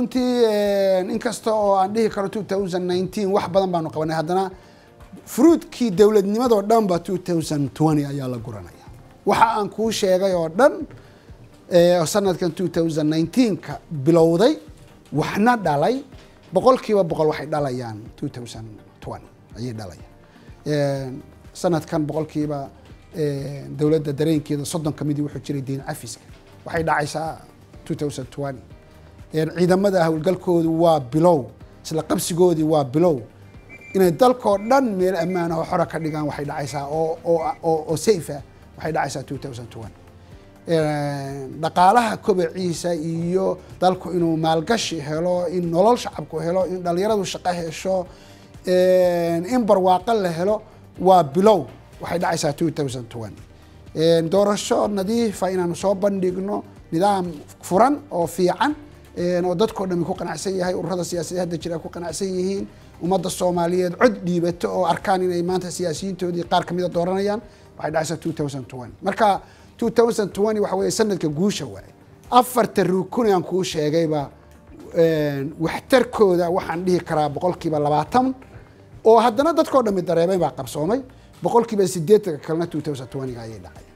runtii inkasta oo aan dhihi karo two thousand nineteen wax badan baanu qabanay haddana fruitkii dowladnimadoo dhan ba two thousand twenty ayaa la guranaya waxa aan kuu sheegay oo dhan sanadkan two thousand nineteenka bilowday waxna dhalay boqol kiiba boqol waxay dhalayaan two thousand twenty ayay dhalayaan sanadkan boqol kiiba dowladda dareenkeeda soddon ka midii wuxuu jiray diin cafiska waxay dhacaysaa two thousand twenty ciidamada howlgalkoodu waa bilow isla qabsigoodii waa bilow inay dalkoo dhan meel ammaana oo xora ka dhigaan waxay dhacaysaa oo oo oo safe ah waxay dhacaysaa two thousand twenty dhaqaalaha kobaciisa iyo dalku inuu maalgashi helo in nolol shacabku helo in dhalinyaradu shaqo hesho in barwaaqo la helo waa bilow waxay dhacaysaa two thousand twenty doorasho nadiifa inaanu soo bandhigno nidaam furan oo fiican oo dadkao dhami ku qanacsan yahay ururada siyaasadee hadda jira ku qanacsan yihiin ummadda soomaaliyeed cod dhiibato oo arkaan inay maanta siyaasiyiintoodii qaar kamida dooranayaan waxay dhacaysaa two thousand twenty marka two thousand twenty waxa weeye sanadka guusha waaye afarta rukun aan kuu sheegayba waxtarkooda waxaan dhihi karaa boqolkiiba labaatan oo haddana dadkao dhami dareemay baa qabsoomay boqolkiiba sideetanka kalena two thousand twentyga ayay dhacay